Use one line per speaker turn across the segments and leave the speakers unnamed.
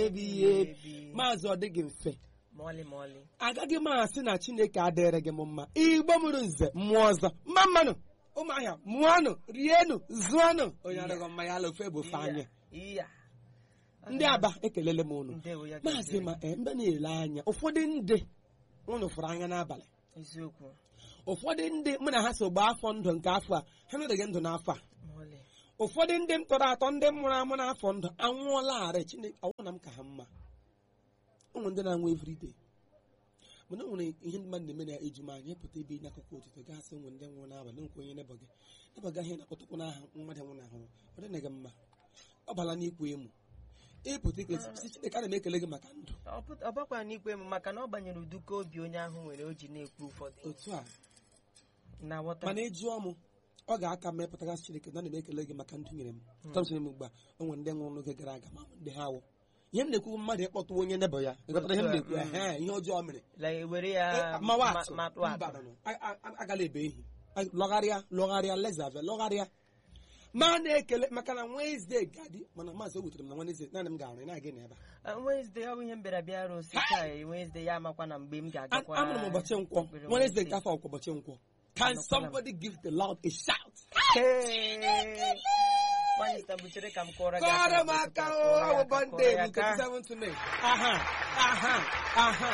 ebighị ebi maazị ọ dịghị mfe
mọlị mọlị
agaghị m asị na chineke adịrị gị m mma igbo mụrụ nze mmụọ ọzọ mma mmanụ ụmụahịa mụọnụ rienụ zụọnụ onye adịghị mma ya ala ofe bụ ofe anya
iya
ndị aba ekelele m unu
ndewo ya
maazị
gaziere.
ma ee, mbe na-ele anya ụfọdụ ndị unu fụrụ anya n'abalị
eziokwu
ụfọdụ ndị mụ na ha so gbaa afọ ndụ nke afọ a ha nọdịghị ndụ n'afọ a
mọlị
ụfọdụ ndị m tọrọ atọ ndị m mụrụ amụ n'afọ ndụ anwụọlarị chineke ọnwụ na m ka ha mma ụmụ ndị na-anwụ everyday mana o nwere ihe ndị mmadụ na-eme na eju m anya pụta ebe n'akụkụ ụtụtụ gasị ụmụ ndị nwụrụ n'abalị nkwe onye nebọ gị nebọ gị ahịa na-akpọtụkwu n'aha mmadụ nwụrụ ahụ ọ dịna gị mma ọ bala n'ikwu emu ịpụta ikele si chineke ana m ekele gị maka ndụ
Ọ pụt- ọ bakwara n'ikpe m maka na ọ banyere uduka obi onye ahụ nwere o ji na-ekwu ụfọdụ
otu a
na ghọta
mana ịjụọ m ọ ga-aka mepụtagasị chineke na ana m ekele gị maka ndụ nyere m tọmsịrị m ugbu a o nwere ndị nwụrụ n'oge gara aga ma ndị ha awụ ihe m na-ekwu mmadụ ịkpọtụ onye nebọ ya ịghọtara ihe m na-ekwu
Mm.
ehe ihe ọjọọ mere
like were ya
mawa
ma-
atụ
matụ
mba
atụ
nọ, a- a- a- agala ebe ehi A- lọgharịa lọgharịa lezave lọgharịa ma na-ekele maka na Wednesday gadị mana maazị o wutere m na Wednesday naanị m ga-arụ na-aga n'ebe
Ah, Wednesday ọ bụ ihe m bịara bịa rosi taa Wednesday ya amakwa na mgbe m
a
ga-agakwa
amụrụ m ụbọchị nkwọ
ekpere
Wednesday
Wednesday.
nke afọ ọkwa ụbọchị nkwọ can
Anọkwala m.
somebody give the loud a shout
Hey! Nwaanyị sita butere ka m kụọrọ gị
kọrọ m
aka
aka
kụọrọ ya
o
aka,
bụ
kụọrọ
Monday
ya
nke
aka.
27 to May aha aha aha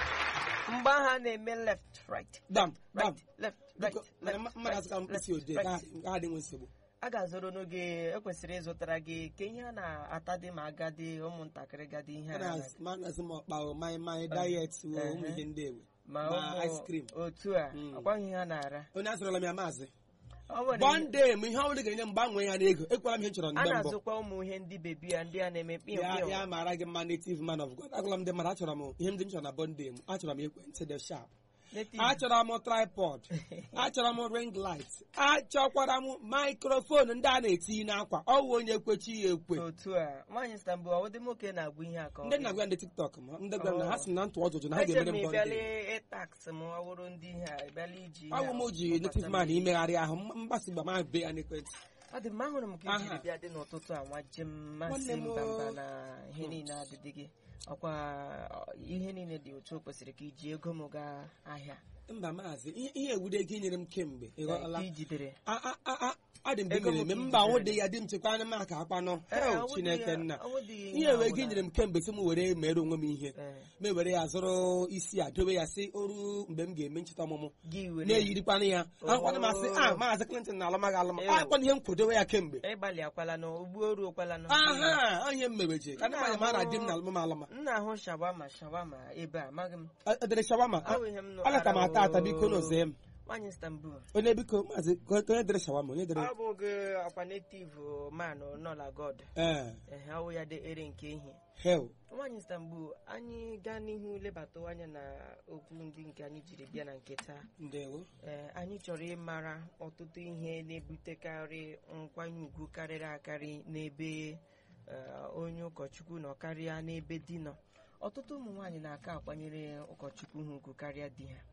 mgbe ahụ a na-eme left right
dam dam
right left right
Biko, mana
left,
mmadụ
right,
azụka mkpịsị
left,
odee
right.
ka ha dị nwe nsogbu
a ga-azụrụ n'oge ekwesịrị ịzụtara gị ka ihe a na-ata dị ma agadi ụmụntakịrị gadi ihe a na-
manazị m ọkpa o mai mai diet o ụmụ ihe ndị ewe
ma
ma ice cream
ụmụ otu a
Mm.
ọkwaghị ihe a na-ara
onye azụrụla m ya maazị
Ọ nwere ihe-
bọnde m ihe ọbụla ga-enye m gbanwee ya n'ego ekwela m ihe m chọrọ
a
mgbe mbụ
na-azụkwa ụmụ ihe ndị bebi ya ndị a na-eme pịọ
ya
pịọ
ya mara gị mma native man of God agwala m ndị mmadụ achọrọ m ihe ndị m chọrọ na bọnde m achọrọ m ekwentị dị sharp
Native.
achọrọ m tripod achọrọ m ring light achọkwara m microphone ndị a na-etinye n'akwa ọwụ onye kwechi ya ekwe
otu a nwaanyị Istanbul ọwụdị nwoke na-agụ ihe a ka ọ
ndị
bụ.
na-agwa ndị tiktok m ndị gwara m na ha si na ntụ ọjụjụ na ha
Eche
ga-emere
m
m
ịbịala
bọnde
ịtaks m ọ bụrụ ndị ihe a ịbịala iji ihe
ọwụ
a
m ji
kpọkọta
native
m.
man imegharị ahụ mgbasa igba ma be ya n'ekwentị
ọ dị mma ahụrụ m ka ijiri
Aha.
bịa dị n'ụtụtụ a nwa jem masị
Nwanne m
mba mba
o.
na ihe niile adịdị gị ọkwa ọ, ihe niile dị otu o kwesịrị ka iji ego m gaa ahịa
mba maazị ihe ihe ewude ego inyere m kemgbe ị ghọtala
ka ijidere
A- a- a- a- adị m
Ego m
eme
ka
mba
ijidere.
ọ dị ya dị m chekwa anya m aka akpanụ
Ee,
hel
ọ wụdị
chineke
ya-
nna
ọ wụdị ihe
ihe wee
ọbụla.
gị nyere m kemgbe sị m were mere onwe m ihe
Ee,
ma were ya zụrụ isi a dobe ya si oru mgbe m ga-eme ncheta ọmụmụ
gị were
na-eyirikwana ya
Oh.
akwana masị a maazị Clinton na alụmaghị alụma
Ew.
akwana ihe m kwadowe ya kemgbe
ịgbalị akwala nụ ugbu oru okwala nụ
aha onye m mebeje ka ndị mmadụ mara di m na alụmam alụma
m na-ahụ shawama shawama ebe a amaghị m
edere shawama
Ọ bụ ihe m nụ
ala ka m ata ata biko n'ụzọ m
nwaanyị Istanbul
onye biko maazị ka onye dere shawama onye dere
ọ bụ gị akwa native man nọla god
ee
ehe ọwụ ya dị ere nke ihe
hel
nwaanyị Istanbul anyị gaa n'ihu lebata anya na okwu ndị nke anyị jiri bịa na nke taa
ndewo
ee anyị chọrọ ịmara ọtụtụ ihe na-ebutekarị nkwanye ugwu karịrị akarị n'ebe ee, onye ụkọchukwu nọ karịa n'ebe di nọ ọtụtụ ụmụ nwaanyị na-aka akwanyere ụkọchukwu ha ugwu karịa di ha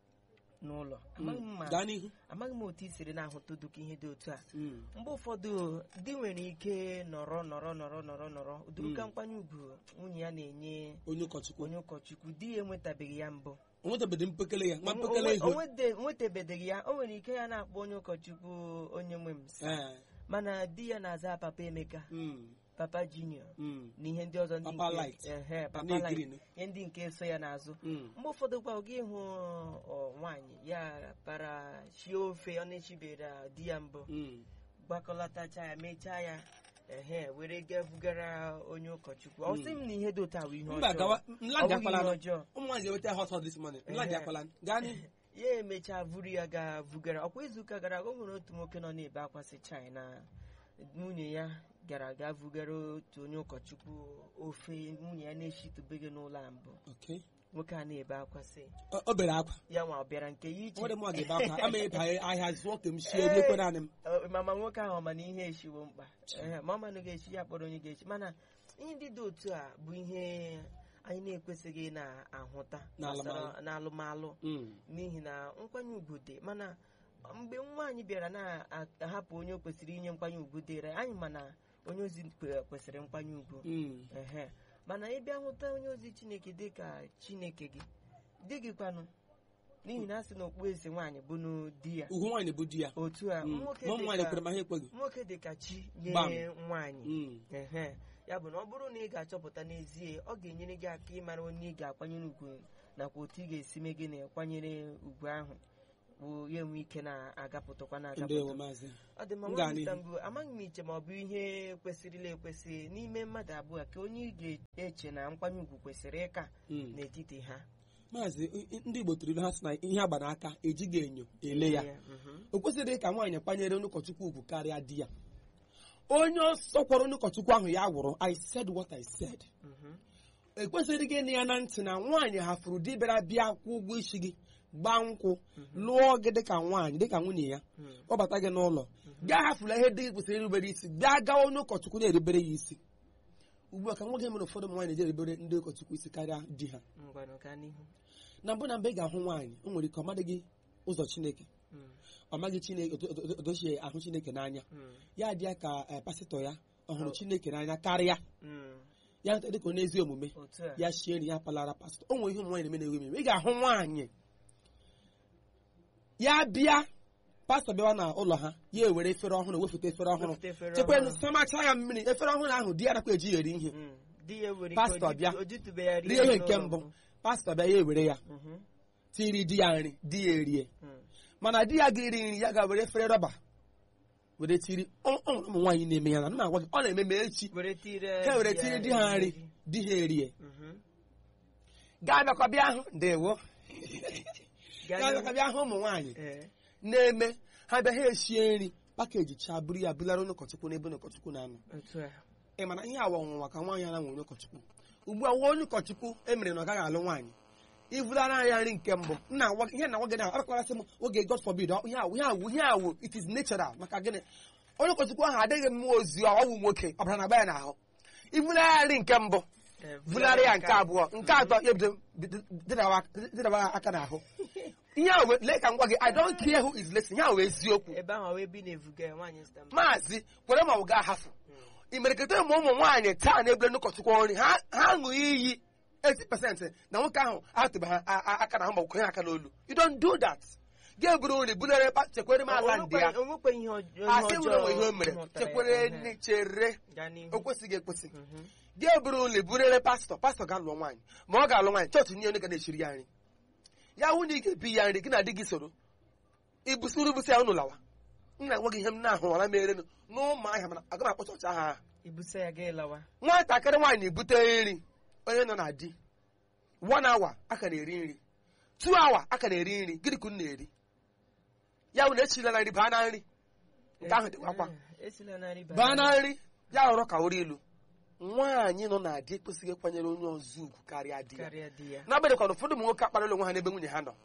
n'ụlọ amaghị m ma
gaa n'ihu
amaghị m otu i siri na-ahụta ụdịka ihe dị otu a
Mm.
mgbe ụfọdụ di nwere ike nọrọ nọrọ nọrọ nọrọ nọrọ ụdịrịka nkwanye ugwu nwunye ya na-enye
onye ụkọchukwu
onye ụkọchukwu di ya enwetabeghị ya mbụ
o nwetabeghị mpekele ya nwa
O-
mpekele
o-
ihu
o nwete- nwetabeghị ya o nwere ike ya na-akpọ onye ụkọchukwu onye nwe m sa.
Ee,
mana di ya na-aza papa emeka
mm,
papa junior
mm,
na ihe ndị ọzọ ndị
Papa
nke-
Light.
ehe, papa
na-ekiri
light ihe ndị nke so ya n'azụ
mm.
mgbe ụfọdụ gwa gị hụ ọ, nwaanyị ya para shie ofe ọ na-echibere di ya mbụ
Mm.
gbakọlatacha ya mechaa ya ehe were gaa bugara onye ụkọchukwu ọ sị m na ihe dị otu a bụ ihe
mba
ọjọọ
gawa
Ọ
nladị
bụghị
akwala
ihe
nụ.
ọjọọ
ụmụ nwaanyị eweta hot hot this morning nladị
Ehe.
akwala gaa n'ihu
ya emechaa vuru ya gaa vugara ọkwa izuụka gara aga o nwere otu nwoke nọ na-ebe akwa sị china nwunye ya gara gaa vugara otu onye ụkọchukwu ofe nwunye ya na-eshitubeghị n'ụlọ a mbụ
Okay.
nwoke a na-ebe akwa sị
O- o bere akwa
ya nwa ọ bịara nke ya iche
nwere mụ ga-ebe akwa ama ịba ahịa zụọ ka m shie lekwe naanị m
Ọ, mama nwoke ahụ ma na ihe eshiwo mkpa Ehe, ma ọ manụ ga-echi ya kpọrọ onye ga-echi mana ihe ndị dị otu a bụ ihe anyị na-ekwesịghị na-ahụta
N'alụmalụ.
gbasara n'alụmalụ
Mm.
n'ihi na nkwanye ugwu dị mana mgbe nwaanyị bịara na-ahapụ onye o kwesịrị inye nkwanye ugwu dịrị anyị mana onye ozi kwe- kwesịrị nkwanye ugwu
Mm.
ehe mana ị bịa hụta onye ozi chineke dị ka chineke gị di gị kwanụ n'ihi na a sị na okpueze nwaanyị bụ na di ya
ugwu nwaanyị bụ di ya
otu a
Mm.
nwoke
ma ụmụ
dị
nwaanyị
ka-
kwere ma ha ekweghị
nwoke dị ka chi
Gbam.
nye nwaanyị
Mm.
ehe ya bụ na ọ bụrụ na ị ga-achọpụta n'ezie ọ ga-enyere gị aka ịmara onye ị ga-akwanyere ugwu nakwa otu ị ga-esi mee gị na-akwanyere ugwu ahụ bụ ya enwe ike na-agapụtakwa
ndewo
na-agapụta
maazị
ọ dị mma
M
nwa
gaa
Mr.
n'ihu.
Mbụ, amaghị m iche ma ọ bụ ihe kwesịrịla ekwesị n'ime mmadụ abụọ ka onye ị ga-eche na nkwanye ugwu kwesịrị ịka
Mm.
n'etiti ha
maazị i- ndị igbo tụrụ ilu ha sị na ihe agba n'aka ejighị enyo ele ya
mhm.
o kwesịrị ka nwaanyị kwanyere onye ụkọchukwu ugwu karịa di ya onye ọsọ kwara onye ụkọchukwu ahụ ya gwụrụ i said what i said
Mhm.
ekwesịrị gị ịnụ ya na ntị na nwaanyị hafụrụ di bịara bịa kwụ ụgwọ isi gị gbaa nkwụ lụọ gị dịka nwaanyị dịka nwunye ya
Mm.
kpọbata gị n'ụlọ gaa hafụla ihe dị gị kwesịrị irubere isi gaa gawa onye ụkọchukwu na-erubere ya isi ugbu a ka nwoke mere ụfọdụ ụmụ nwaanyị na-eji erubere ndị ụkọchukwu isi karịa di ha
ngwanụ gaa n'ihu
na mbụ na mgbe ị ga-ahụ nwaanyị o nwere ike ọ madịghị ụzọ chineke
Mm.
ọ maghị chineke otu- otu- otu o si ahụ chineke n'anya
Mm.
ya dị ya ka eh, pasịtọ ya ọ hụrụ chineke n'anya karịa
Mm.
ya hụta dịka onye ezi omume
otu a
ya shie nri ya palara pastọ o nwere ihe ụmụ nwaanyị na-eme na-ewe eme ị ga-ahụ nwaanyị ya bịa pastọ bịawa na ụlọ ha ya ewere efere ọhụrụ wefụta efere ọhụrụ
Wepụta efere
chekwenu
ọhụrụ.
samacha ya mmiri efere ọhụrụ ahụ di ya nakwa eji ya eri ihe
Mm. di ya nwere ike
Pastọ
o
bịa.
jitu- o jitụbe ya
rie ihe nke
n'ụlọ
mbụ
mbụ.
pastọ bịa ya ewere ya
Mhm.
tiri di ya nri di ya erie
Mm.
mana di ya ga-eri nri ya ga-were efere rọba were tiri ọ ọ nwere ụmụ nwaanyị na-eme ya na m na-agwa gị ọ na-eme ma echi
were tire
ha were
di ya
tiri di ha nri
nri.
di ha erie
Mhm.
gaa bịakwa bịa hụ ndewo
Gaa
gaa
n'ihu.
bịakwa bịa hụ ụmụ nwaanyị
Eh.
na-eme ha bịa ha eshie nri pakeji chaa buru ya bulara onye ụkọchukwu n'ebe onye ụkọchukwu na-anọ
otu a
ị mana ihe awa ọnwụnwa ka nwaanyị ara nwere onye ụkọchukwu ugbu a nwa onye ụkọchukwu emere na ọ gaghị alụ nwaanyị ibulara ya nri nke mbụ nna agwa ihe na nwa gị na akwarasị m oge god forbid ọ- ihe awụ ihe awụ ihe awụ it is natural maka gịnị onye ụkọchukwu ahụ adịghị mmụọ ozi ọ ọwụ nwoke ọbara na agba ya n'ahụ ibulara ya nri nke mbụ
Eh,
bulara ya nke abụọ nke atọ ya ebido dịdawa aka n'ahụ ihe ahụ wee- lee ka m gwa gị i don't care who is listening ihe ahụ wee eziokwu
ebe ahụ ebe ị na-evuga ya nwaanyị stam
maazị kwere ma ọ ga-ahafụ imeriketa ụmụ ụmụ nwaanyị taa na-ebule n'ụkọchukwu nri ha ha ṅụ iyi 80% na nwoke ahụ atụba ha a- a- aka na ahụ ma kwenye aka n'olu you don't do that ga-eburu nri bulere pa- chekwere m ala ndị ya
onwekwe ihe ọjọọ
asị nwere onwe ihe o mere
m hụtara ya.
chekwere
Mhm.
nne chere
Gaa n'ihu.
o kwesịghị ekwesị
Mhm.
ga-eburu nri burere pastọ pastọ ga-alụ nwaanyị ma ọ ga-alụ nwaanyị chọọchị nye onye ga na-echiri ya nri ya hụ na ị ga-ebi ya nri gị na di gị soro ibusiri ibusi ya unu lawa m na-agwa gị ihe m na-ahụ ọra merenụ n'ụmụ ahịa mana aga m akpọ chọọchị ahụ aha
ibusa ya gaa ịlawa
nwatakịrị nwaanyị bute nri onye nọ na di one hour aka na-eri nri two hour aka na-eri nri gịnị ka unu na-eri ya bụ na echila na nri baa na nri nke ahụ dịkwa akwa
Eh, esila na nri
baa na nri ya hụrụ ka ori ilu nwaanyị nọ na di ekwesịghị ịkwanyere onye ọzọ ugwu karịa di ya
karịa di ya
n'agbanyeghị na ụfọdụ ụmụ nwoke akparala onwe ha n'ebe nwunye ha nọ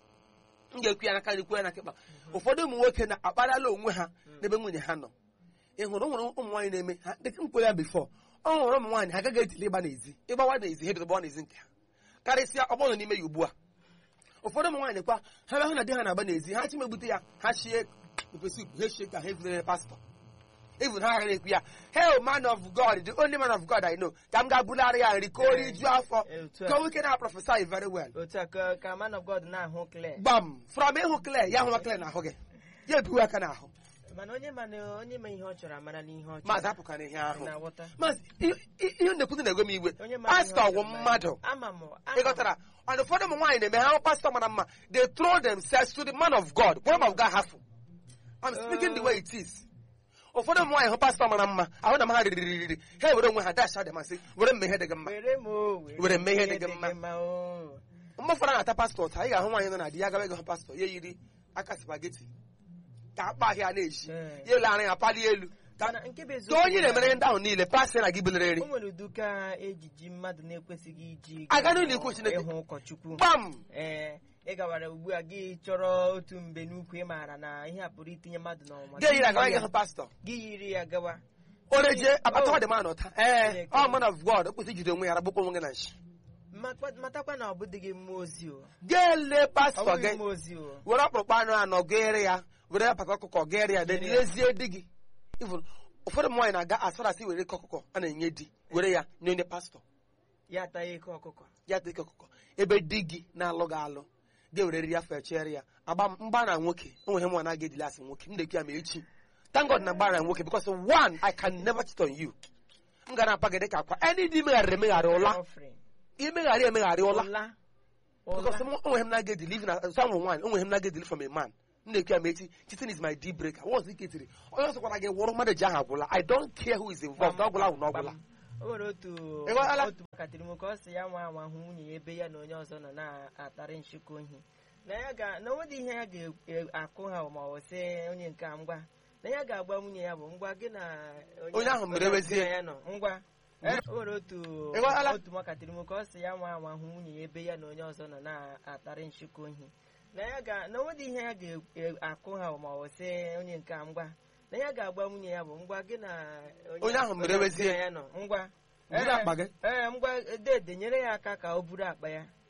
m ga-ekwu ya n'aka ekwu ya na kịkpa ụfọdụ ụmụ nwoke na-akparala onwe ha n'ebe nwunye ha nọ ị hụrụ o nwere ụmụ nwaanyị na-eme ha dịka m kwere ya bifọ ọ hụrụ ụmụ nwaanyị ha agaghị ejili ịgba n'ezi ịgbawa n'ezi ha ebido gbawa n'ezi nke ha karịsịa ọgbọ nọ n'ime ya ugbu a ụfọdụ ụmụ nwaanyị kwa ha bịa hụ na di ha na-agba n'ezi ha chi megbute ya ha shie ofesi ha shie ka ha evulere pastọ even ha agaghị ekwu ya hey man of god the only man of god i know ka m ga-abụlarị ya nri ka o rijuo afọ
Eh, otu a.
ka nwoke na-aprofesai very well
otu a ka ka man of god na-ahụ clear
gbam from ịhụ kle ya hụwa kle n'ahụ gị ya ebiwe aka n'ahụ
mana onye ma na onye ma ihe ọ chọrọ amara n'ihe ọ chọrọ
maazị apụkana ihe ahụ
Ị na-aghọta
maazị i- i- ihe na-ekwuzi na-egwe m iwe
onye ma ihe ọ
pastọ wụ
chọrọ amara.
mmadụ
ama m ama m.
ịghọtara and ụfọdụ ụmụ nwaanyị na-eme ha hụ pastọ mara mma they throw themselves to the man of god kwere ma ga hafụ I'm speaking the way it is ụfọdụ ụmụ nwaanyị hụ pastọ mara mma ahụ na m ha riri riri ha ewere onwe ha dash adịmasị were mme ihe dị gị mma
were m o
Were mee ihe dị gị mma.
mma o
mgbe ụfọdụ na-ata pastọ taa ị ga-ahụ nwaanyị nọ na di ya gawa ịga hụ pastọ ya yiri aka spageti ka akpa ahịa na-eji
Ee.
ya ele anya ya palie elu ka
mana nke bụ
ka
eziokwu
onye na-emere ndị ahụ niile pasị na gị bulere nri
o nwere uduka ejiji mmadụ na-ekwesịghị iji
Aga n'ụlọ ikwu Chineke.
ịhụ ụkọchukwu
gbam
ee ị gawara ugbu a gị chọrọ otu mbe n'ukwu ị maara na ihe a pụrụ itinye mmadụ n'ọnwa
ga eyiri agawa ịga hụ pastọ
gị yiri ya gawa
oreje akpata
Oh.
ọ dị ma nọta ee
Chineke.
ọ man of god o kwesịrị ijide onwe ya ragbukwa onwe gị na nshi
Makwa- matakwa na ọ bụdịghị mmụọ ozi o
ga-ele
ọ
pastọ
bụghị
gị
mmụọ ozi o
were ọkpụrụkpụ anụ anọ gere ya were apaka ọkụkọ gere ya then lezie di gị Even ụfọdụ ụmụ nwaanyị na-aga as far as were ike ọkụkọ a na-enye di were ya nye onye pastọ
ya ataghị eke ọkụkọ
ya dị ka ọkụkọ ebe di gị na-alụ gị alụ ga-ewere ya fechere ya agba mgba na nwoke onweghị mụ anaghị edili asị nwoke m na-ekwu ya ma echi thank God na mgba na nwoke because one I can never cheat on you m ga na-apa gị dịka akwa any dị megharịrị emegharị ụla
Offering.
imegharị emegharị ụla
ụla
because
ụla
onweghị m na-aga edili even as some nwaanyị onweghị m na-aga edili from a man m na-ekwu ya ma echi cheating is my deal breaker once ike tiri onye ọzọ gwara gị wụrụ mmadụ ji ahụ agwụla I don't care who is involved ọ gwụla ahụ na ọ gwụla
o nwere otu
Ị ghọtala?
otu makatịrị m ka ọ sị ya nwa anwa hụ nwunye ya ebe ya na onye ọzọ nọ na-atarị nchịkọ ohi na ya ga na onwedị ihe ya ga-akụ ha ma ọ sị onye nke a ngwa na ya ga-agba nwunye ya bụ ngwa gị na
Onye ahụ mere wezie.
ya nọ ngwa Eh, o nwere otu
Ị ghọtala?
otu makatịrị m ka ọ sị ya nwa anwa hụ nwunye ya ebe ya na onye ọzọ nọ na-atarị nchịkọ ohi na ya ga na onwedị ihe ya ga-akụ ha ma ọ sị onye nke a ngwa na ya ga-agba nwunye ya bụ ngwa gị na
Onye ahụ mere wezie.
ya nọ ngwa
Buru
Ee,
akpa gị.
ee ngwa dede nyere ya aka ka o buru akpa ya